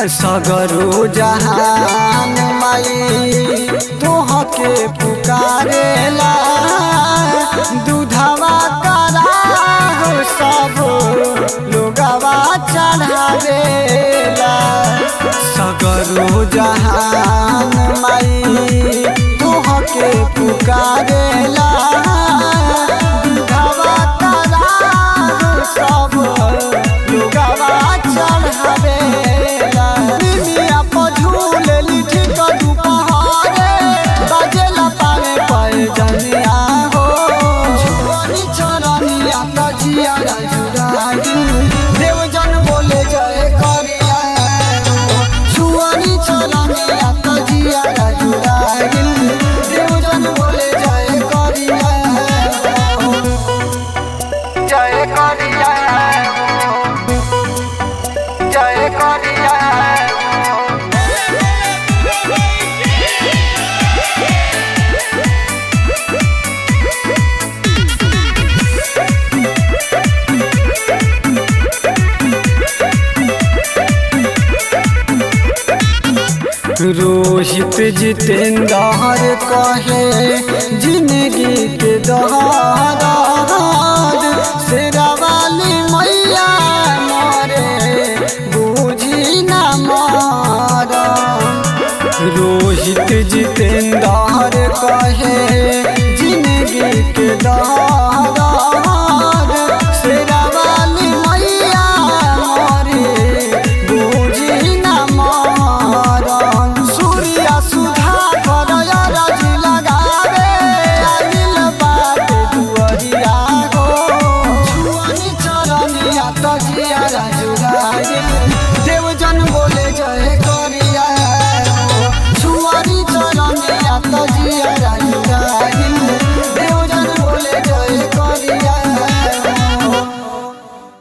सगरो जहान माई तोहके पुकारेला दूधवा करा हो सब लोगवा चढ़ावेला सगरो जहान माई तोहके पुकारेला दूधवा करा हो सब लोगवा चढ़ावेला निमिया पर झूलेली ठीक दुपहरे बजेला पावे पैजनिया हो छोरी चरनिया तजिया राजुरागी देवजन बोले जय करिया हो छुअनी चरनिया तजिया राजुरागी देवजन बोले जय करिया हो जय करिया हो जय करिया हो रोहित जितेंद्र कहे जिंदगी के दहार शेरा वाली मैया मरे बूझी न मार रोहित जितेंद्र कहे जिंदगी के दहार शेरा वाली मैया मरे बूझी न मारन सूर्या सुधा करय राजी लगावे आइल बाटे दुअरिया हो छुअनी चरनिया तजिया राजुरागे